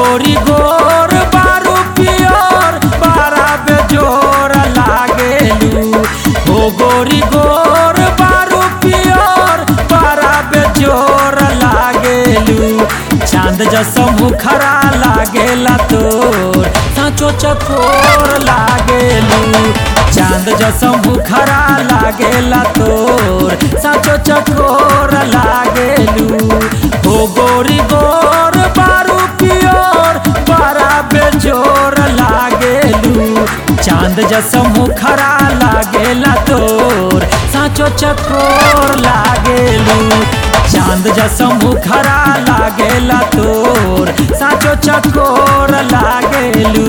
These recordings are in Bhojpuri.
गोरी गोर बारू पियर बारा बेजोर लागेलू हो गोरी गोर बारू पियर बारा बेजोर लागेलू चांद जसो मुखरा लागेला तोर साँचो चकोर लागेलू चांद जसो मुखरा लागेला तोर साँचो चकोर लागेलू हो गोरी गोर बारू पियोर बड़ा बेजोर लागेलू चांद जसो मुखरा लागेला तोर साँचो चकोर लागेलू चांद जसो मुखरा लागेला तोर साँचो चकोर लागेलू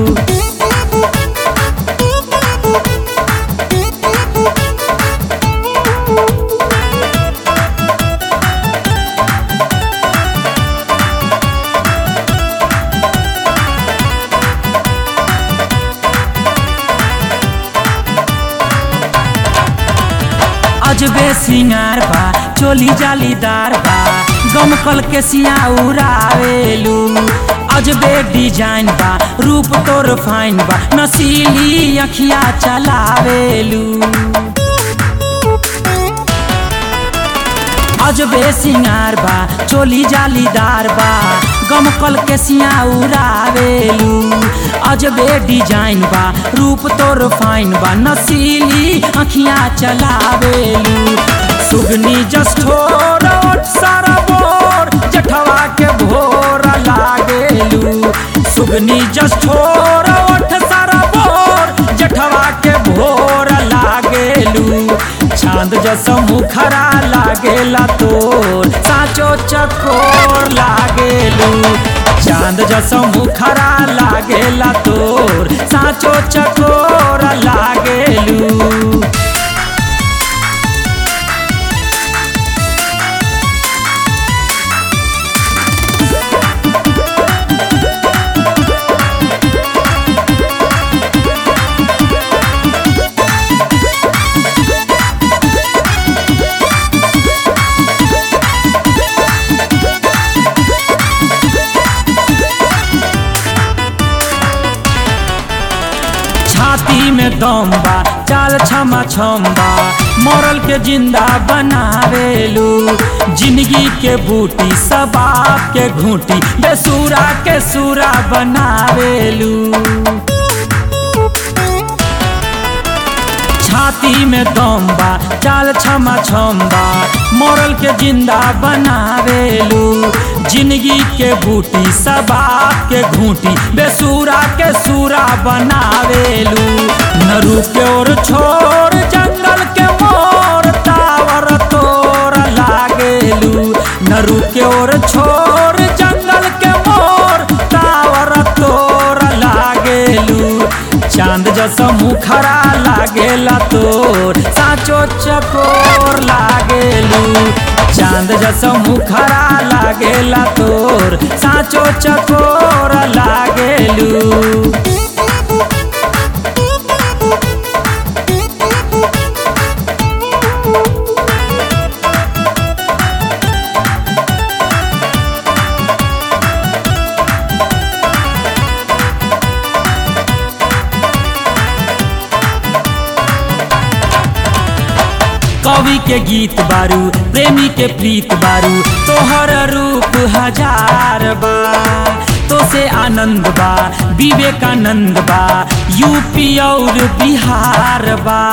अजबे सिंगार बा चोली जालीदार बा गमकल के सिया उड़ावेलू अजबे डिजाइन बा रूप तोर फाइन बा नसीली अखिया चलावेलू अजबे सिंगार बा चोली जालीदार बा गमकल के सिया उड़ावेलू अजबे डिजाइन बा रूप तोर फाइन बा नसीली अखियां चलावेलू सुगनी जस्ठोर ओठ सारा बोर जठवा के भोर लागेलू सुगनी जस्ठोर ओठ सारा बोर जठवा के भोर लागेलू चांद जसो मुखरा लागेला तोर साचो चकोर लागेलू चांद जसो मुखरा लागेला तोर साचो चकोर लागेलू छाती में दम बा चाल क्षमा छम्बा मरल के जिंदा बनावेलू जिंदगी के बूटी सबाब के घूटी बेसूरा के सूरा बनावेलू छाती में दम बा चाल क्षमा छम्बा मरल के जिंदा बनावेलू जिंदगी के बूटी सबाब के घूटी बेसूरा के सूरा बनावेलू नरू के ओर छोर जंगल के मोर तावर तोर लागेलू नरू के ओर छोर जंगल के मोर तावर तोर लागेलू चांद जसो मुखरा लागेला तोर साचो चकोर लागेलू चांद जसो मुखरा लागेला तोर साचो चकोर लागेलू कवि के गीत बारू प्रेमी के प्रीत बारू तोहर रूप हजार बा तो से आनंद बा विवेकानंद बा यूपी और बिहार बा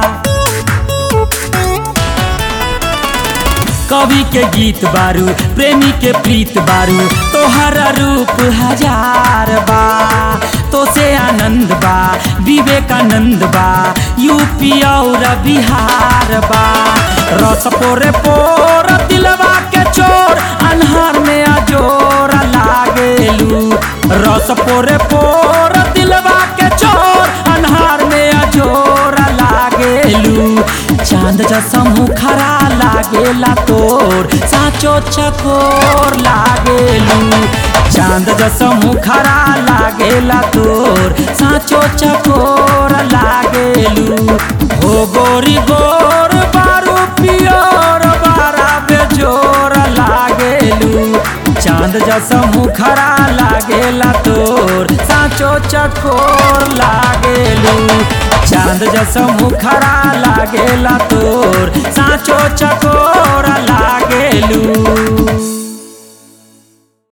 कवि के गीत बारू प्रेमी के प्रीत बारू तोहर रूप हजार बा तो से आनंद बा विवेकानंद बा यूपी और बिहार बा रस पोरे पोर दिलवा के चोर अनहार में अजोर लागेलू रस पोरे पोर दिलवा के चोर अनहार में अजोर लागेलू चांद जसो मुखरा लागेला तोर साचो चकोर लागेलू चांद जसो मुखरा लागेला तोर साचो चकोर लागेलू हो गोरी गोर बारू पियोर बारा बेजोर लागेलू चांद चांद जस मुखरा लागेला तोर साचो चकोर लागेलू चांद जस मुखरा लागेला तोर साचो चकोर लागेलू